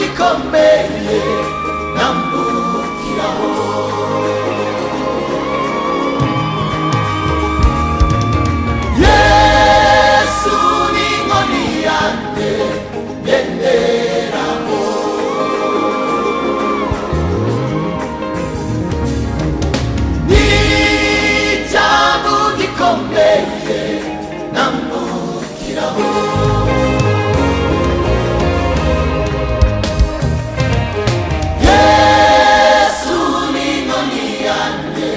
bikomeye nambukiraho yesu ni inkoni yanjye ngenderaho ni icyago gikomeye nambukiraho yesu ni inkoni yanjye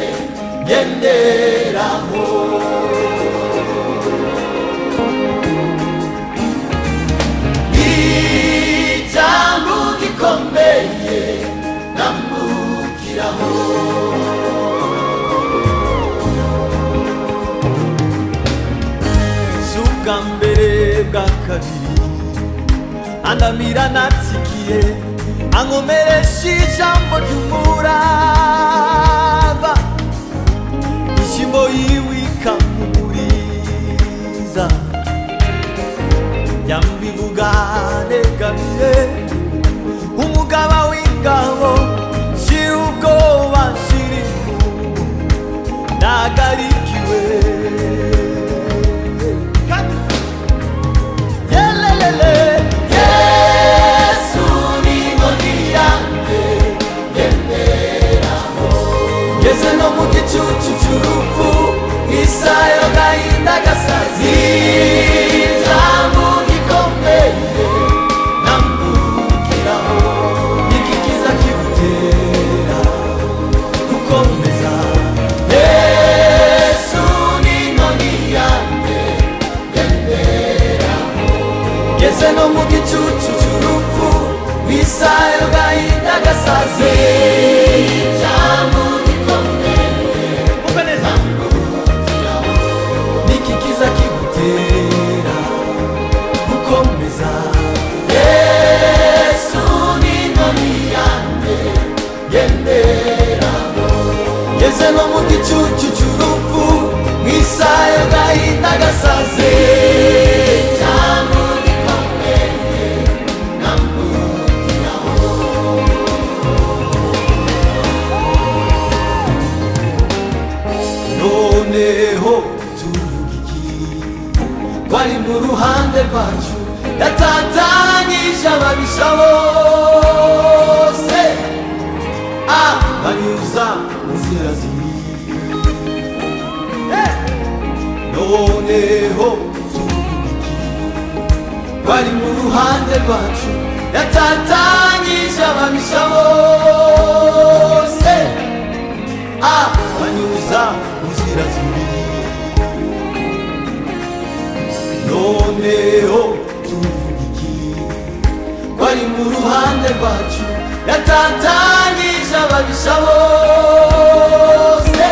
ngenderaho ijambo gikomeye nambukiraho si ubwa mbere bwa kabiri andamira natsikiye ankomeresha ijambo ry'umurava ishimo yiwe ikampumuriza yambivuga negamiye umugaba w'ingabo shira ubwoba shira ifu nagarikiwe yelelele yesu ni inkoni yanjye ngenderaho ngeze no mu gicucu cy'urupfu isayo gahinda gasazi ijambo gikomeye nambukiraho ikikiza kibutera gukomeza yesu ni inkoni yanjye ngenderaho ngeze no mu gicucu cy'urupfu isayo gahinda gasazi ijambo gikomeye nambukiraho niki kiza kigutera gukomeza yesu ni inkoni yanjye ngenderaho ngeze no mu gicucu cy'urupfu mu isaha gahinda gasaze cyangwa gikomeye nambukiraho noneho tuvuga iki wari mu ruhande rwacu yatatanyije ababisha bose ah banyuza mu nzira zibi Eh! noneho tuvuga iki wari mu ruhande rwacu yatatanyije ababisha bose ah banyuza mu nzira zibi noneho tuvuga iki ko ari mu ruhande rwacu yatatanyije ababisha bose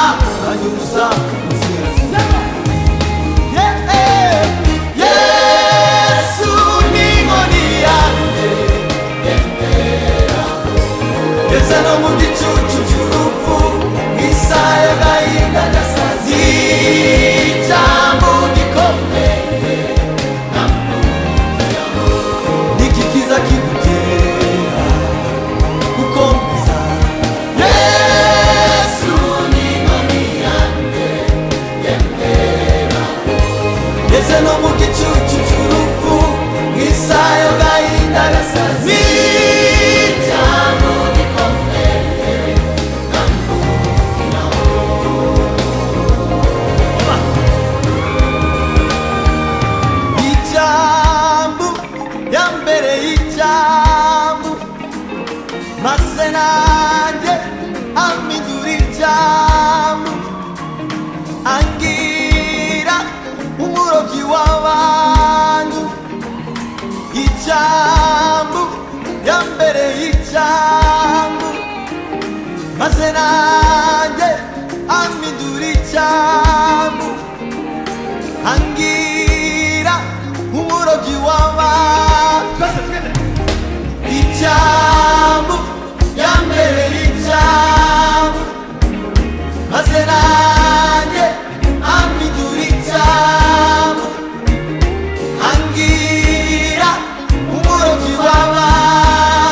ahanyuza inzira zinyuranye. Yesu ni inkoni yanjye ngenderaho. ndetse no mu gicucu cy'urupfu mu isaha y'agahinda gasazi ijambo gikomeye nambukiraho. niki kiza kigutera gukomeza yesu ni inkoni yanjye yenderaho ndetse no mu gicucu cy'urupfu mu isaha y'agahinda gasazi ijambo gikomeye nambukiraho ijambo ya mbere y'ijambo maze nanjye amidura ijambo angira umurobyi w'abantu ijambo ya mbere y'ijambo maze nanjye amidura ijambo angira umurobyi w'abantu ijambo ya mbere y'ijambo maze nanjye ampindura ijambo angira umurobyi w'abantu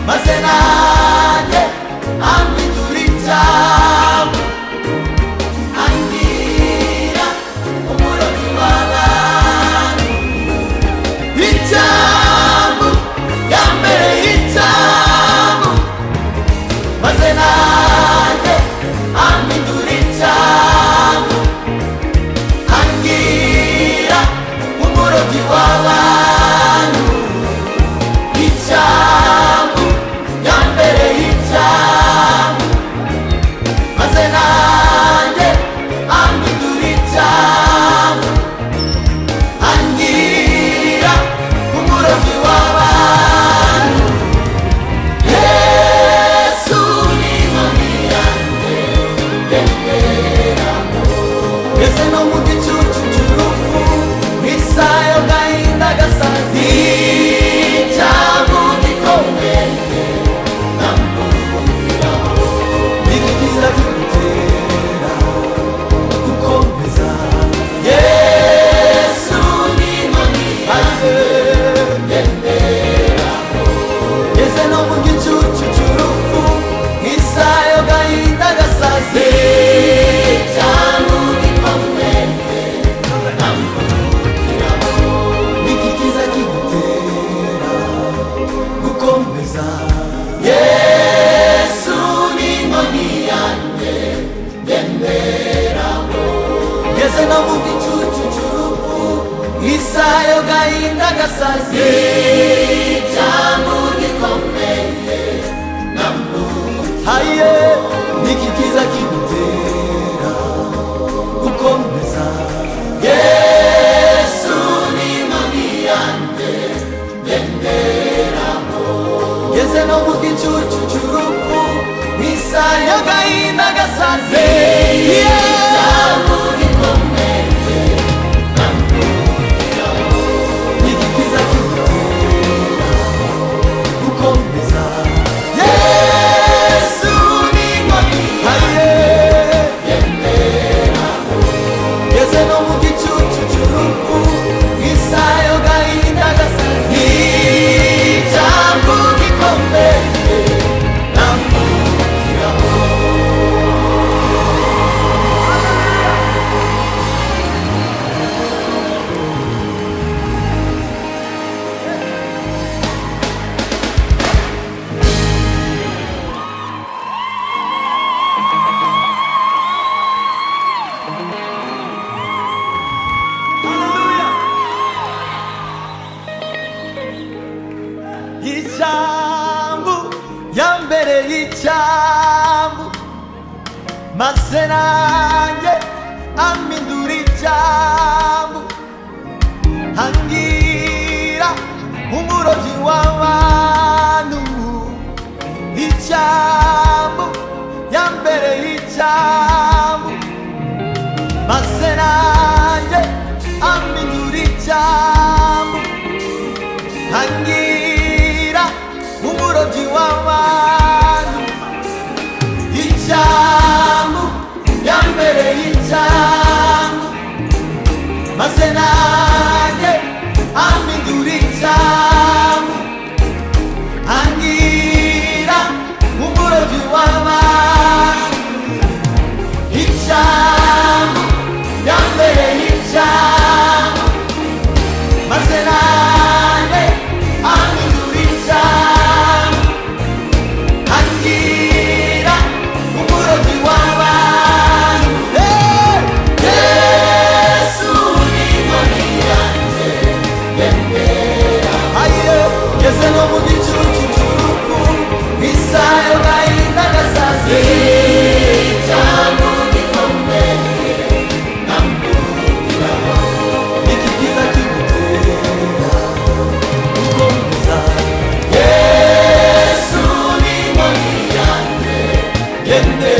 meze nanjye hamwe turi cyangwa andira umurobyi w'abantu icyambu yambereye icyambu maze nanjye ampindura icyambu angira umurobyi w'abantu icyambu yambereye icyambu maze nanjye ampindura icyambu angira umurobyi w'abantu Yesu ni inkoni yanjye ndenderamo Ese no mu gicucu cy'urupfu mu isaha y'agahinda gasazi Icyago gikomeye namubwiraho N'ibigiza bimutera gukomeza Yesu ni inkoni yanjye ndenderamo ngeze no mu gicucu cy'urupfu nk'isaha yo gahinda gasaze cyangwa igikomende namukiraho niki kiza kigutera gukomeza yesu ni inkoni yanjye ngenderaho ngeze no mu gicucu cy'urupfu nk'isaha yo gahinda gasaze cyangwa gikomeye haye niki kiza kigutera gukomeza yesu ni inkoni yanjye ngenderaho ngeze no mu gicucu cy'urupfu nk'isaha yo gahinda gasaze cyangwa gikomeye Nigitiza kigutera gukomeza Yesu ni inkoni yanjye ngenderaho Ngeze no mu gicucu cy'urupfu nk'isaha yo gahinda gasaze Ijambo gikomeye namubwiraho icyambu yambereye icyambu maze nanjye amindura icyambu hangira umurobyi w'abantu icyambu yambereye icyambu maze nanjye amindura icyambu hangira umurobyi w'abantu icyambu yambereye icyambu maze nanjye ampindura icyambu hangira umurobyi w'abantu icyambu yambereye icyambu maze nanjye ampindura icyambu hangira umurobyi w'abantu Eh! yesu ni inkoni yanjye ayo ngeze no mu gicucu cy'urupfu isaha yo gahinda gasaze cyangwa gikomeye namubwiraho iki kiza kigutera gukomeza yesu ni inkoni yanjye yende